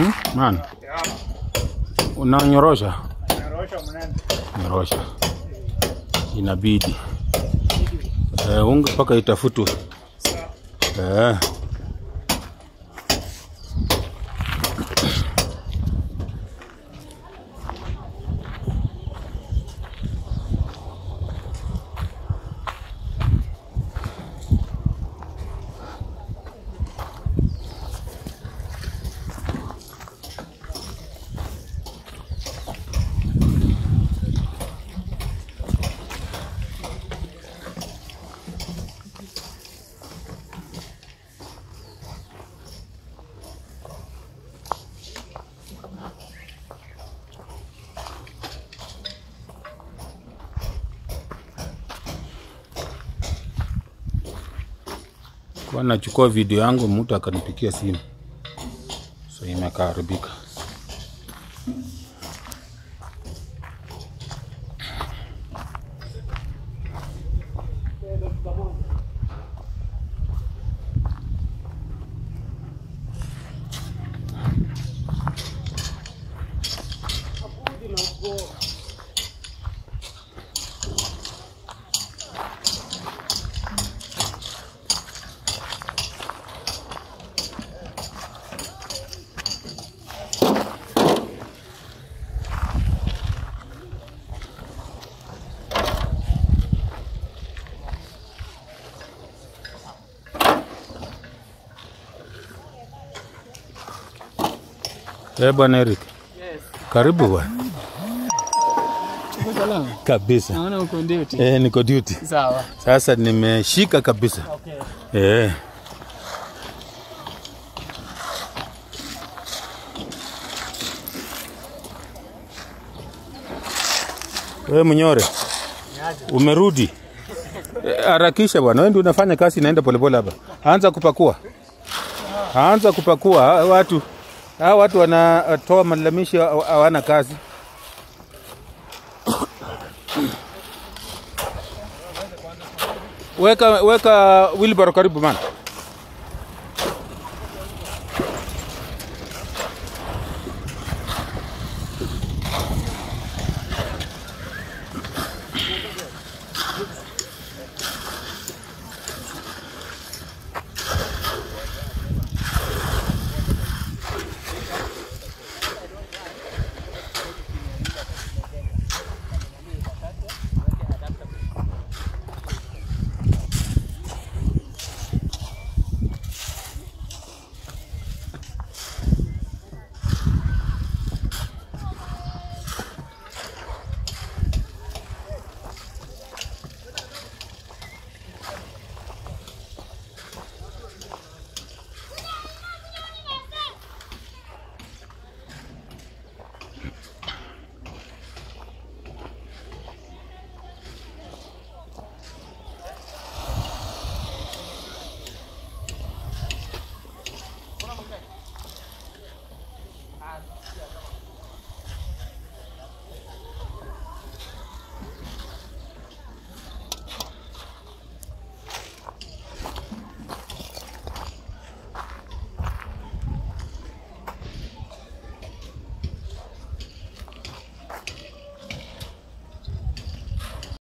Hmm? Man, unanyorosha Narosha mnene. nyorosha, inabidi eh, unga mpaka itafutwe eh. Kwa nachukua video yangu, mtu akanipikia simu, so imekaharibika. Eh, bwana Eric, Yes. karibu bwana. Uko salama? Kabisa. Naona uko duty. Eh, niko duty. Sawa. Sasa nimeshika kabisa. Okay. Eh. Wewe Mnyore, umerudi? Eh, Harakisha bwana, wewe ndio unafanya kazi inaenda polepole hapa. Anza kupakua, anza kupakua. Hawa Watu hawa watu wanatoa malalamishi, hawa- hawana kazi. Weka weka wheelbarrow karibu man.